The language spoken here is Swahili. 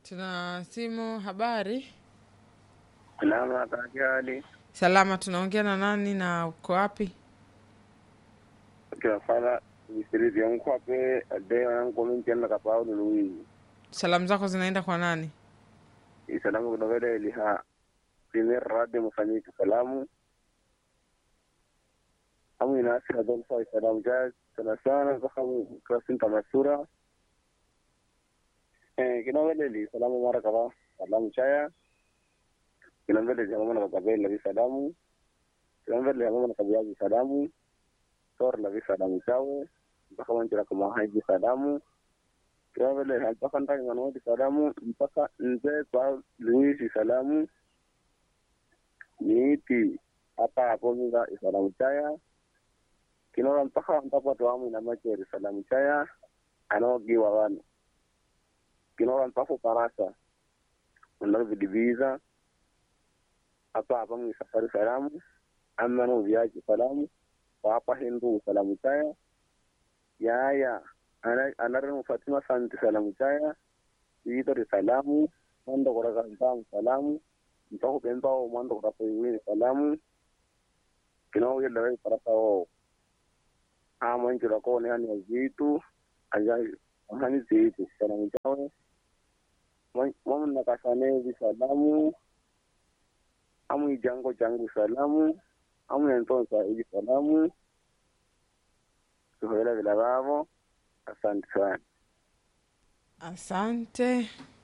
Tuna simu. Habari? Salama kaki hali Salama. Tunaongea na nani na uko wapi? kiwafala visirizi yankwape ade yankomintianna kapao nului Salamu zako zinaenda kwa nani? isalamu kidovele iliha premier radio mufanyiki salamu amu inasi hadolfa isalamu ja sana sana zakamu krasinta masura eh kinovele li salamu mara kaba salamu chaya kinovele jamamana kakabeli labi salamu kinovele jamamana kabiyaji salamu sor labi salamu chawe mpaka wanjira kama haji salamu kinovele mpaka ndani manodi salamu mpaka nze kwa luisi salamu niiti hapa hapo minga isalamu chaya kinora mpaka mpaka twamu ina macheri salamu chaya anogiwa wanu kinora mpaka parasa undar vidibiza hapa hapa mwi safari salamu amma no viaji salamu papa hindu salamu chaya yaya ana anarin fatima santi salamu chaya yitori salamu mando koraka ntamu salamu mpaka pembao mando koraka iwini salamu kinao yella wei parasa o amanjira ko ne ani zitu anja hani zitu salamu chawe mama nakasane vi salamu amu ijango jangu salamu amu entonsa hivi salamu tuhoela vila vavo asante sana Asante.